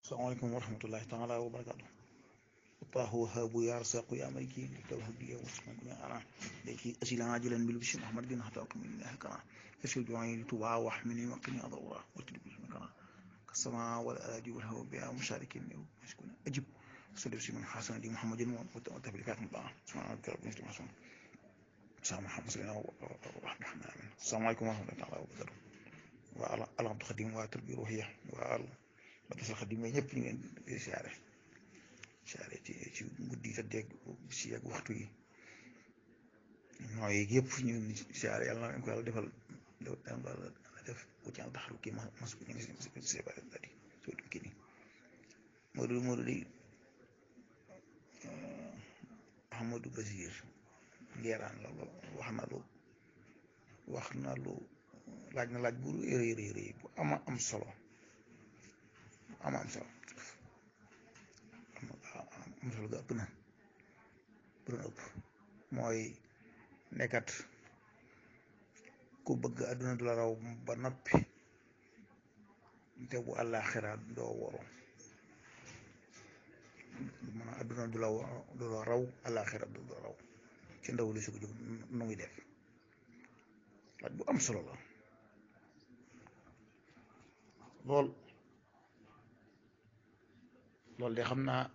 salaamaaleykum wa rahmatullahi taala wa barakaatu Allahu wahaabu ya rasaaqu ya maliki tawhidi ya wasqan ya ana laki asila ajilan bil bishri muhammad bin hataq min ilahi kana yashil du'ai tuba wa ahmini wa qini adawra wa tidbi kana kasama wal aradi wal hawa biya musharikin mashkuna ajib salli bi man hasan di muhammadin wa tablikat mutla subhana rabbika rabbil izzati amma sa muhammad sallallahu alaihi wa sallam assalamu alaikum wa rahmatullahi taala wa barakatuh wa ala alhamdu khadim wa tarbi ruhiya wa al ba tasal xadim ñëpp ñu ngeen di siyaare siyaare ci ci guddi te dégg si ak waxtu yi nooy yëpp ñu ngi siyaare yàlla na ko yàlla defal yàlla def bu ci taxaru kii ma mas ñu ngi si séparé daal di soo dem kii nii Modou Modou di Amadou Basir ngeeraan la wax na lu wax na lu laaj na laaj bu rëy rëy rëy bu ama am solo am am solo am solo ga ëpp na bu doon ëpp mooy nekkat ku bëgg àdduna du la raw ba noppi te bu àllaaxira doo waru maanaam àdduna du la du la raw àllaaxira du la raw ci ndaw li su ko jóg nu muy def laaj bu am solo la lool loolu de xam naa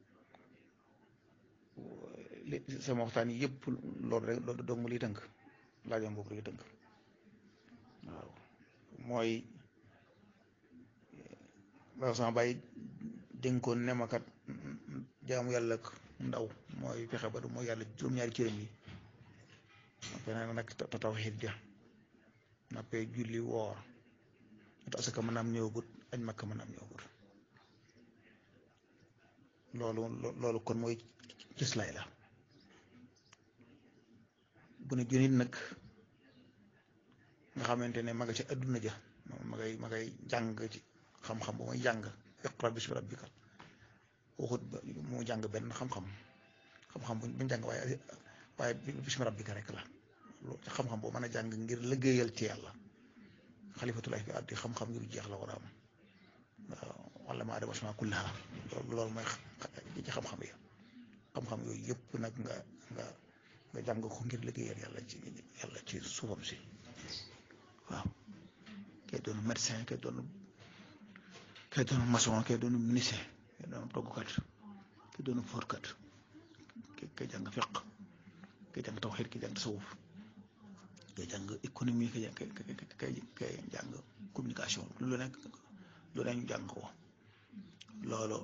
li sama waxtaan yi yëpp loolu rek loolu dong li tënk laajam boobu rek tënk waaw mooy la sama bàyyi dénkoon ne ma kat jaamu yàlla ak ndaw mooy fexe ba du mooy yàlla juróom-ñaari cëram yi feneen nag ta tawxiid ja nappee julli woor ta asaka mën naam ñëwagut añ makka mën naam ñëwagut loolu loolu kon mooy cëslaay la bu ne junit nag nga xamante ne ma nga ci adduna ja ma ngay ma ngay jàng ci xam-xam bu muy jàng iqra bismi rabbika waxut mu jàng benn xam-xam xam-xam buñ jàng waaye waaye bismi rabbika rek la xam-xam boo mën a jàng ngir liggéeyal ci yàlla xalifatulaay fi addi xam-xam yu jeex la war a am waaw wala ma adama asma kullaha loolu mooy ci xam-xam yi xam-xam yooyu yëpp nag nga nga nga jàng ko ngir liggéeyal yàlla ci yàlla ci suufam si waaw kay doon médecin kay doon kay doon maçon kay doon ministre kay doon toggukat kay doon forkat kay jàng fiq kay jàng tawxiid kay jàng tasawuf kay jàng économie kay kay kay jàng communication lu nekk lu ne ñu jàng ko loolu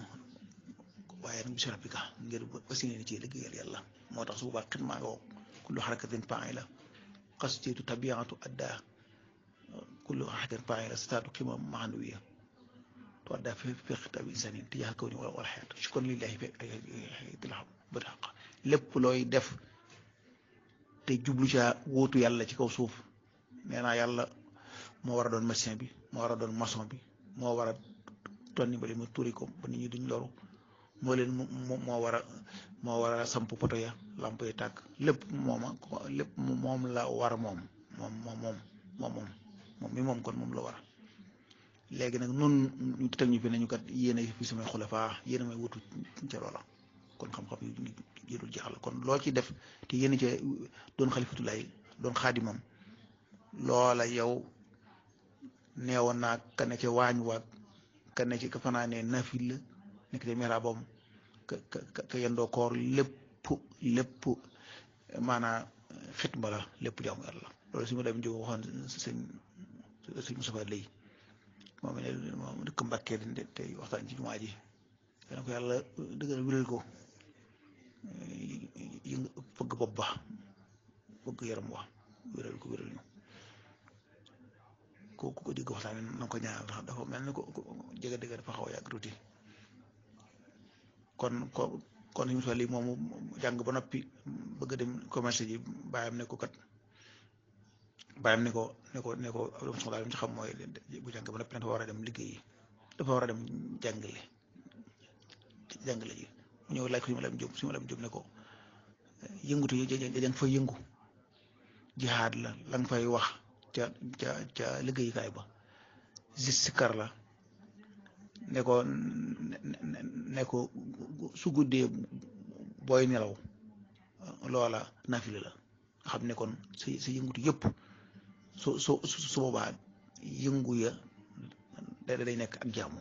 waaye nag bismi rabbika ngir aussi ne ci liggéeyal yàlla moo tax su boobaa xidmaa nga kullu xarakatin faa'ila qasditu tabiatu adda kullu xarakatin faa'ila staatu qima maanawiya to adda fi fi xitaab insani tijaah kawni wala xeet shukran lillahi fi tilaa bët xaq lépp looy def te jublu ca wóotu yàlla ci kaw suuf nee naa yàlla moo war a doon médecin bi moo war a doon maçon bi moo war a tonni ba mu turi ko ba nit ñi duñ loru moo leen moo war a moo war a samp poto ya lamp yi tàkk lépp mooma lépp moom la war moom moom moom moom moom moom moom mi moom kon moom la war léegi nag nun ñu teg ñu fi nañu kat yéen a fi samay xulafaa yéen a may wutu ca loola kon xam-xam yu jëdul jeexal kon loo ci def te yéen ca doon xalifatulaay doon xaadimam loola yow neewoon naa ka ne ca waañ waag ka ne ci ka fanaanee nafil la nekk ca miraabam ka ka ka yendoo koor lépp lépp maanaam xitma la lépp jaamu yàlla loolu si ma dem jóg waxoon sëñ sëñ Moustapha Lay moom ne moom dëkk Mbàkke di tey waxtaan ci jumaa ji dana ko yàlla dëggal wéral ko yi nga fëgg bopp ba fëgg yaram wa wéral ko wéral ñu ko ko dégg waxtaan na ko ñaanal ndax dafa mel ni ko jege dëgg dafa xaw a yàgg tuuti kon ko kon suñu lii moomu jàng ba noppi bëgg dem commerce ji bàyyam ne ko kat bàyyam ne ko ne ko ne ko soxlaa ci xam mooy bu jàng ba noppi dafa war a dem liggéeyi dafa war a dem jàngale jàngale ji mu ñëw laaj ko suñu lam jóg suñu lam jóg ne ko yëngutu yi jang fay yëngu jihaad la la nga fay wax ca ca ca liggéeyukaay ba zis sikar la ne ko ne ko su guddee booy nelaw loola nafila la xam ne kon sa sa yëngutu yëpp su su su boobaa yëngu ya da day nekk ak jaamu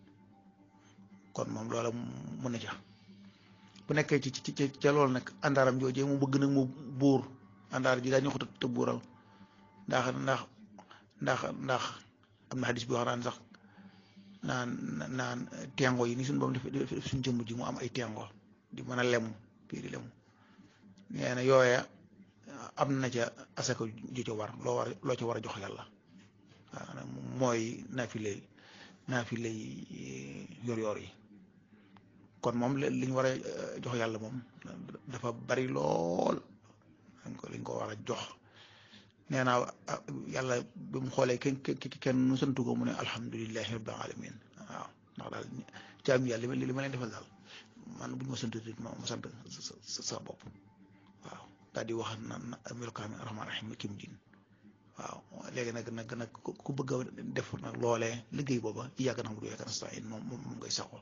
kon moom loola mën na ca bu nekkee ci ci ca loolu nag àndaaram joojee mu bëgg nag mu buur àndaar ji daa ñu ko te buural ndax ndax ndax ndax am na xadis bi wax naan sax naan naan tengo yi ni suñu boom def suñ jëmm ji mu am ay tengo di mën a lemu bii di lemu nee na yooya am na ca asaka ju ca war loo war loo ca war a jox yàlla waaw mooy naafile naafile yor yor yi kon moom li ñu war a jox yàlla moom dafa bari lool dañ ko liñ ko war a jox nee naa yàlla bi mu xoolee kenn kenn nu santu ko mu ne alhamdulilahi rabbil alamin waaw ndax daal jaam yàlla li ma leen defal daal man bu ñu ma sant ma ma sant sa bopp waaw daal di wax na melokaami rahmaan rahim kim din waaw léegi nag nag nag ku bëgg a def nag loolee liggéey booba yàgg na mu du yàgg na saa moom moom ngay saxoo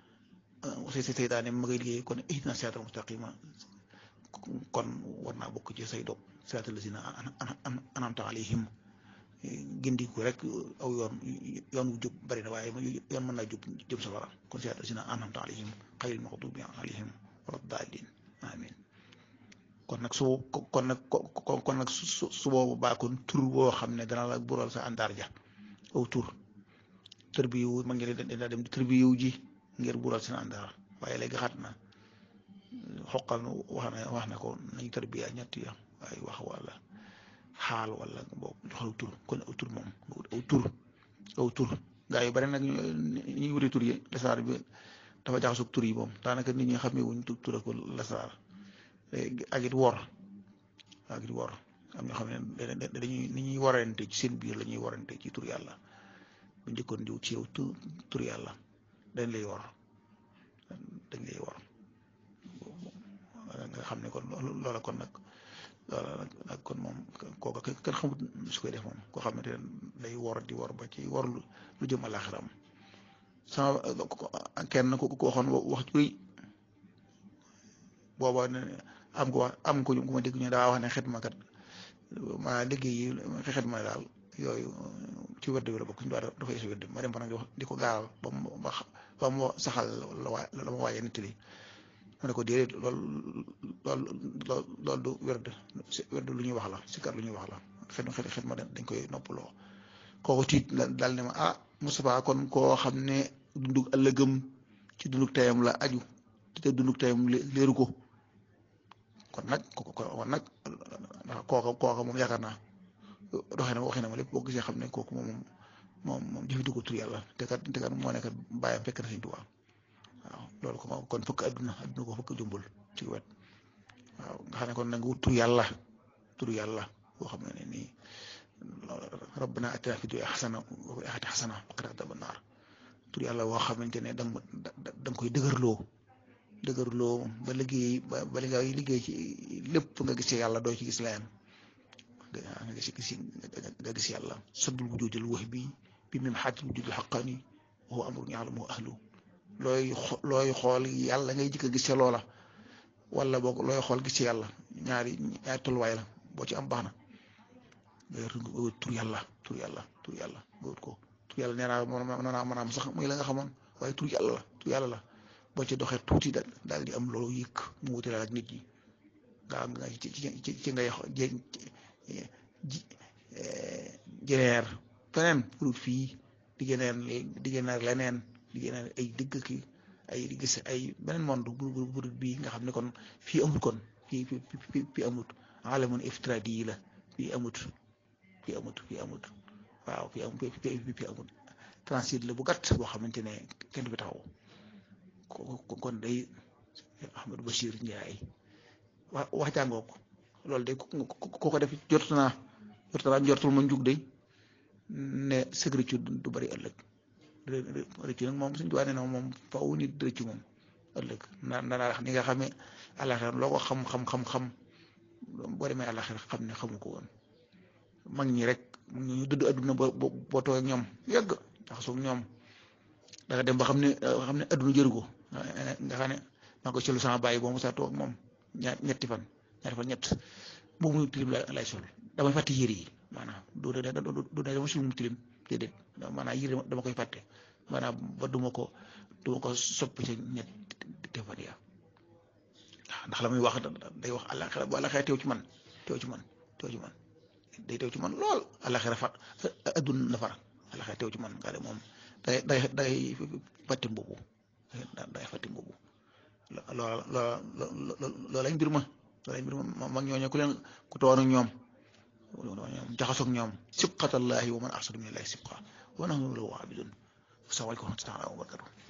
si si seytaane ma ngay liggéey kon ihdina siraatal mustaqima kon war naa bokk ci say dog siraatal lazina an'amta alayhim gindiku rek aw yoon yoon wu jub bari na waaye yoon mën naa jub jëm safara kon siraatal lazina an'amta alayhim xayril maxduubi alayhim wala daalliin amiin kon nag su kon nag kon nag su su boobu baa kon tur boo xam ne dana la bural sa àndaar ja aw tur tër bi yu ma ngi leen dem tër bi yu ji ngir bural seen àndaar waaye léegi xat na xoqal wax na wax na ko nañu tër bi ñett ya waaye wax wala xaal wala boobu joxaw tur kon aw tur moom aw tur aw tur gaa yu bari nag ñuy wute tur yi lasaar bi dafa jaxasoo tur yi moom daanaka nit ñi xamee wuñ tur ak lasaar ak it wor ak it wor am ñoo xam ne dañuy ni ñuy warante ci seen biir la ñuy warante ci tur yàlla bu njëkkoon diw ci yow tur yàlla dañ lay wor dañ lay wor nga xam ne kon loola kon nag loola nag kon moom kooka kenn xamut su koy def moom koo xam ne day wor di wor ba ci wor lu jëm àlaxiram sama kenn ku ko waxoon wax ju rëy booba am ko wax am ko ku ma dégg ñu daa wax ne xetma kat ma liggéey yi xetma daal yooyu ci wërd bi la bokk ñu daa dafay si wërd ma dem fa nag di ko gaaral ba mu ba mu saxal la waa la ma waaye nettali ma ne ko déedéet loolu loolu loolu du wërd wërd lu ñuy wax la sikar lu ñuy wax la xet xet xet ma dañ koy noppaloo kooku tiit daal ne ma ah Moustapha kon koo xam ne dundug ëllëgëm ci dundug tayam la aju te dundug tayam leeru ko kon nag kon nag kooka kooka moom yaakaar naa doxee na waxee na ma lépp boo gisee xam ne kooku moom moom moom jëfandikoo tur yàlla te kat te kat moo nekk bàyyam fekk na Sëñ Tuubaa waaw loolu ko kon fëkk adduna adduna ko fëkk jumbul ci wet waaw nga xam ne kon nag wut tur yàlla tur yàlla boo xam ne nii rabbana atina fi dunya xasana wa fil aaxirati xasana wa qina adaaban naar tur yàlla boo xamante ne da nga da nga koy dëgërloo dëgërloo ba liggéey ba ba li nga liggéey ci lépp nga gis yàlla doo ci gis leneen nga gis gis nga gis yàlla saddul wujudil wax bi bi même xaatil wujudil xaqaani wa huwa amrun yaalamu ahlu looy looy xool yàlla ngay jëkk a gis ca loola wala boog looy xool gis ci yàlla ñaari ñaari tolluwaay la boo ci am baax na nga wut tur yàlla tur yàlla tur yàlla nga wut ko tur yàlla nee naa mën naa maanaam sax muy la nga xamoon waaye tur yàlla la tur yàlla la boo ci doxee tuuti daal di am loolu yëkk mu wutale ak nit ñi nga nga ci ci ci ngay ji jëneer feneen pour fii di gëneer di gëneer leneen di gëneer ay dëgg ki ay di gis ay beneen monde bu bu bu bii nga xam ne kon fii amut kon fii fii fii amut alamun iftiradi yi la fii amut fii amut fii amut waaw fii am fii amut transit la bu gàtt boo xamante ne kenn du fi taxaw kon day Ahmadou Bachir Ndiaye wax wax jàngoo ko loolu de ku ko def jot naa jot naa njortul ma njug de ne sécurité du bari ëllëg rëccu nag moom suñu tubaab nee na moom faaw nit rëccu moom ëllëg na na naa ni nga xamee àllaxira loo ko xam xam xam xam boo demee àllaxira xam ne xamu ko woon mag ñi rek ñu dëdd adduna ba boo too ak ñoom yàgg ndax soog ñoom da nga dem ba xam ne xam ne adduna jëru ko nga xam ne maa ko solu sama bàyyi boo mu saa toog moom ñaar ñetti fan ñaari fan ñett boobu mu tilim lay sol damay fàtte yére yi maanaam du du dama sul mu tilim déedéet maanaam yére dama koy fàtte maanaam ba duma ko duma ko soppi ca ñetti fan ya ndax la muy wax day wax àllaxira bu àllaxira teew ci man teew ci man teew ci man day teew ci man lool àllaxira fat adduna la far àllaxira teew ci man nga de moom day day day fàtte mbubu day fàtte mbubu loola loola loolay mbir ma loolay mbir ma mag ñooñu ku leen ku toonu ñoom jaxasoog ñoom sibqatallahi wa man ahsanu minallahi sibqa wa nahnu lahu abidun salaamaaleykum wa rahmatulah wa barakatuh